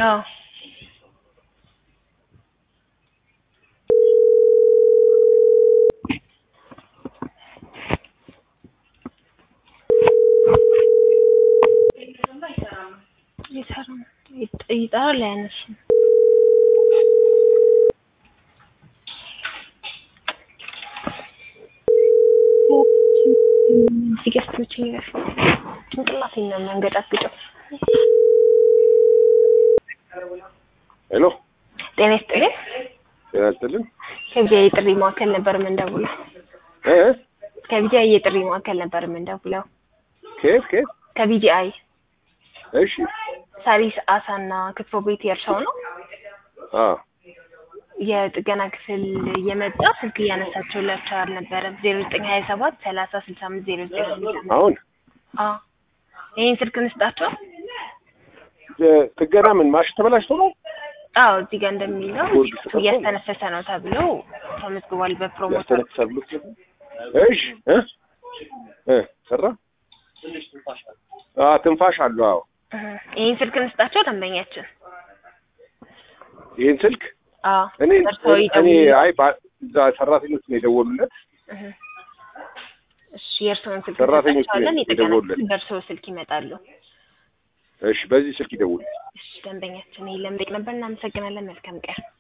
አዎ ይሰራል ይጥ- ይጠራል አያነሱም። ሲገስቶች ጭንቅላቴን ነው የሚያንገጫግጨው። ሄሎ ጤና ይስጥልኝ። ጤና ይስጥልን ከቢጃ የጥሪ ማዕከል ነበር የምንደውለው። እ ከቢጃ የጥሪ ማዕከል ነበር የምንደውለው። ከየት ከየት ከቢጂአይ እሺ ሳሪስ አሳና ክትፎ ቤት የእርሻው ነው። አ የጥገና ክፍል የመጣ ስልክ እያነሳቸውላቸው አልነበረም። ዜሮ ዘጠኝ ሀያ ሰባት ሰላሳ ስልሳ አምስት ዜሮ ዘጠኝ አምስት አምስት አሁን አዎ ይህን ስልክ እንስጣቸው። እ ጥገና ምን ማሽ ተበላሽቶ ነው አዎ እዚህ ጋር እንደሚለው ጎርግ ፊቱ ተከፍቶ እያስተነፈሰ ነው ተብሎ ተመዝግቧል በፕሮሞተር ያስተነፍሳል ብሎ እሺ እ እ ሰራ አ ትንፋሽ አለው አዎ እህ፣ ይህን ስልክ እንስጣቸው ደንበኛችን። ይሄን ስልክ አዎ እኔ እርስዎ እኔ ይደውሉ። አይ ባ- እዛ ሰራተኞች ነው የደወሉለት እህ። እሺ የእርስዎን ስልክ ሰራተኞች እንሰጣቸዋለን። ነው የጥገና የደወሉለት። ክፍል በእርስዎ ስልክ ይመጣሉ። እሺ በዚህ ስልክ ይደውሉ እሺ ደንበኛችን ይህ ለምጠቅ ነበር። እናመሰግናለን። መልካም ቀን